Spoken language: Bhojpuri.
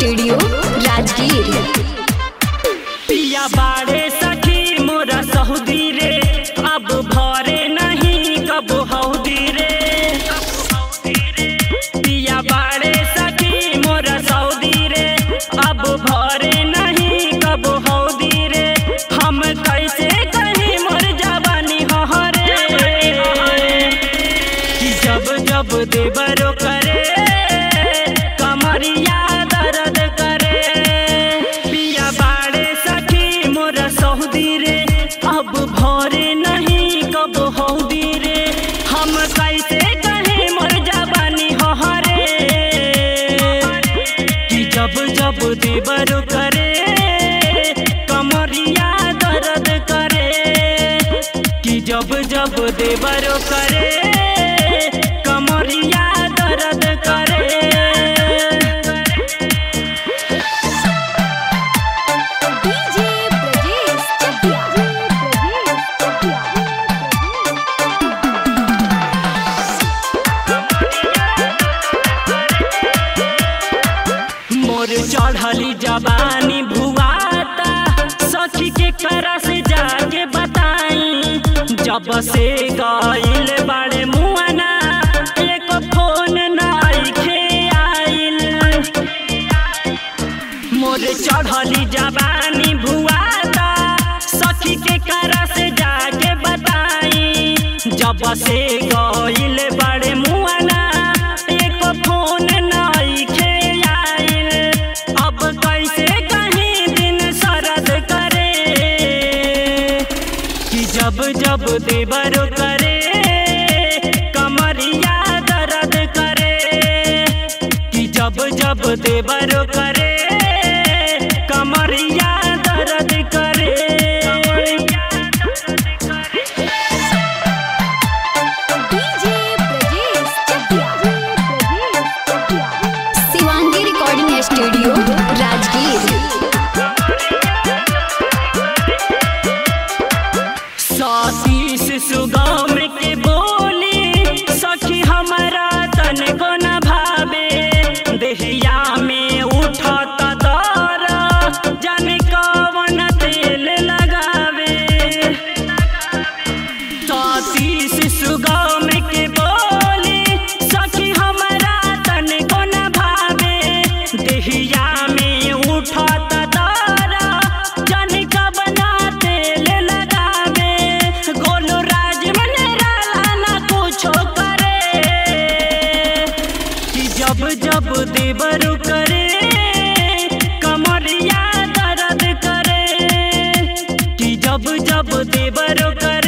स्टूडियो राजगीर पिया बाड़े सखी मोरा सहुदी रे अब भरे नहीं कब हौदी रे पिया बाड़े सखी मोरा सऊदी रे अब भरे नहीं कब हौदी रे हम कैसे कहीं मोर जवानी हरे कि जब जब देवरो करे कमरिया दर्द करे पिया बाड़े सखी मोरा सऊदी रे अब भरे नहीं कब हौदी रे हम कैसे कहीं मोर जवानी हरे कि जब जब देवर करे कमरिया दर्द करे कि जब जब देवर करे कमरिया दर्द करे डीजे ब्रजेश चटिया मोर चढ़ली जवानी भुआता सखी के करा से जाके बताई जब से गईल बाड़े मुआना एक फोन नाइखे आइल मोर चढ़ली जवानी भुआता सखी के करा से जाके बताई जब से गईल बड़े मुआना एक फोन नाइखे आइल अब कैसे कहीं दिन सरद करे कि जब जब देवर करे कमरिया दर्द करे कि जब जब देवर करे कमरिया दर्द करे DJ Brajesh Chatiya Shivangi recording studio Rajgir Satish Sugam के बोली सखी हमारा तन को न भावे देहिया में उठत दर जाने कवन तेल लगावे सतीश सुगम के बोली सखी हमारा तन को न भावे देहिया में उठत दर जाने कवन तेल लगावे गोलू राज मन ना कुछो करे कि जब जब देवर करे कमरिया दर्द करे कि जब जब देवर करे